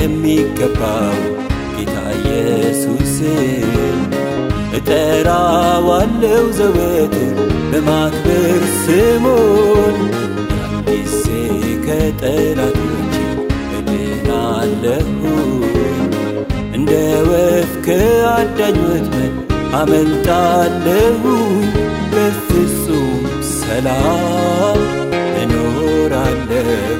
የሚገባው ጌታ ኢየሱስን እጠራዋለው ዘወትር በማክበር ስሙን ያን ጊዜ ከጠላቶቼ እድናለሁኝ እንደ ወፍ ከአዳኝ ወጥመድ አመልጣለሁኝ በፍጹም ሰላም እኖራለሁ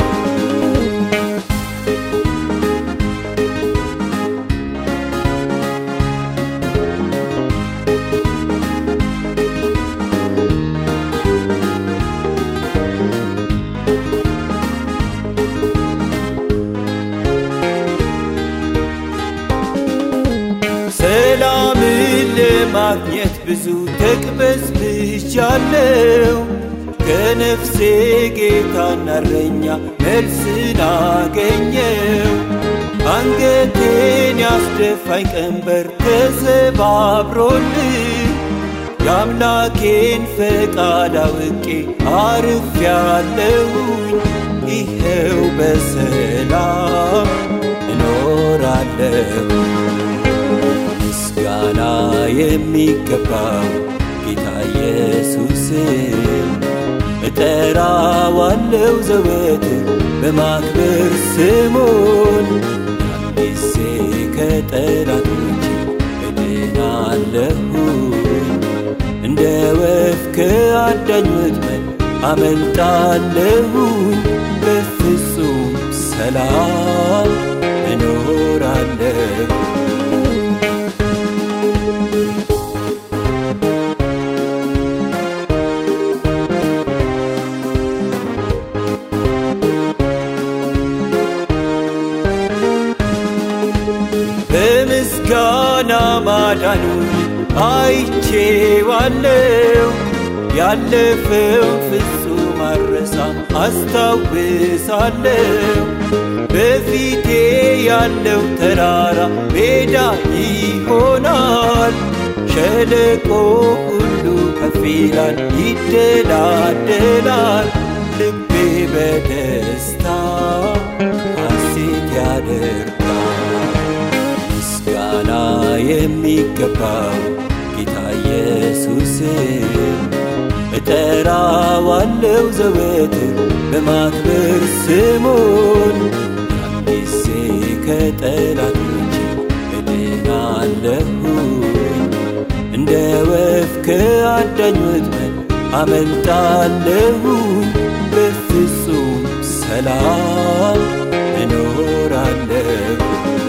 ሰላምን ለማግኘት ብዙ ተቅበዝብዣለሁ ከነፍሴ ጌታና እረኛ መልስን አገኘው አንገቴን ያስደፋኝ ቀንበር ተሰባብሮልኝ የአምላኬን ፈቃድ አውቄ አርፌያለሁኝ ይኸው በሰላም እኖራለሁ ምስጋና የሚገባው ጌታ ኢየሱስን እጠራዋለው ዘወትር በማክበር ስሙን ያን ጊዜ ከጠላቶቼ እድናለሁኝ እንደ ወፍ ከአዳኝ ወጥመድ አመልጣለሁኝ በፍጹም ሰላም እኖራለሁ በምስጋና ማዳኑን አይቼዋለው ያለፈው ፍጹም አረሳም አስታውሳለው በፊቴ ያለው ተራራ ሜዳ ይሆናል ሸለቆ ሁሉ ከፍ ይላል ይደላደላል ልቤ በደስታ ሐሴት ያደርጋል ምስጋና የሚገባው ጌታ ኢየሱስን እጠራዋለው ዘወትር በማክበር ስሙን ያን ጊዜ ከጠላቶቼ እድናለሁኝ እንደ ወፍ ከአዳኝ ወጥመድ አመልጣለሁኝ በፍጹም ሰላም እኖራለሁ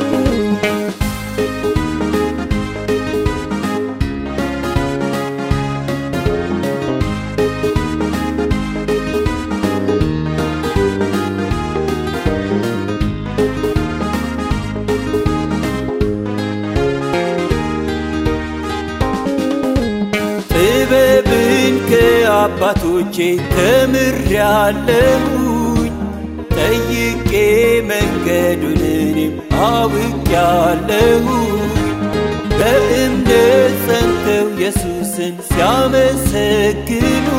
ጥበብን ከአባቶቼ ተምሬያለሁኝ ጠይቄ መንገዱን እኔም አውቄያለሁኝ በእምነት ጸንተው ኢየሱስን ሲያመሰግኑ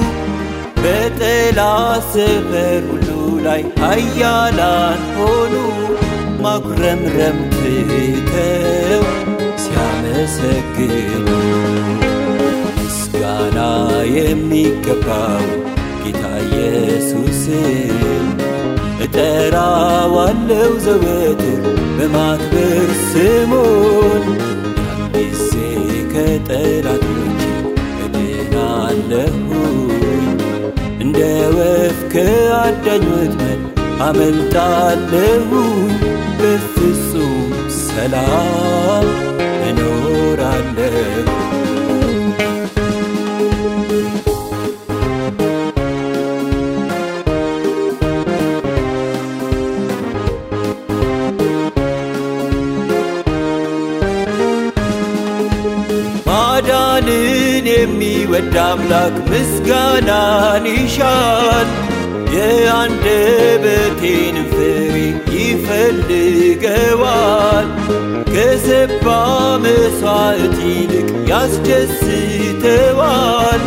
በጠላት ሰፈር ሁሉ ላይ ኃያላን ሆኑ ማጉረምረም ትተው ሲያመሰግኑ ምስጋና የሚገባው ጌታ ኢየሱስን እጠራዋለው ዘወትር በማክበር ስሙን ያን ጊዜ ከጠላቶቼ እድናለሁኝ እንደ ወፍ ከአዳኝ ወጥመድ አመልጣለሁኝ በፍጹም ሰላም እኖራለሁ ማዳንን የሚወድ አምላክ ምስጋናን ይሻል የአንደበቴን ፍሬ ይፈልገዋል ከሰባ መሥዋዕት ይልቅ ያስደስተዋል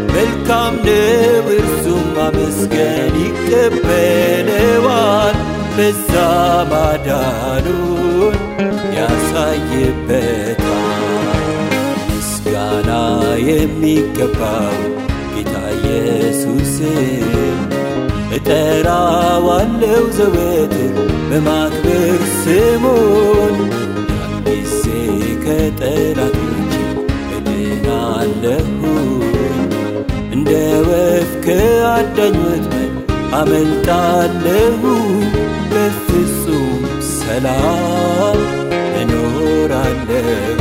መልካም ነው እርሱም ማመስገን ይቀበለዋል በዛ ማዳኑን ያሳይበታል። ምስጋና የሚገባው ጌታ ኢየሱስን እጠራዋለው ዘወትር በማክበር ስሙን ያን ጊዜ ከጠላቶቼ እድናለሁኝ እንደ ወፍ ከአዳኝ ወጥመድ አመልጣለሁ በፍጹም ሰላም እኖራለሁ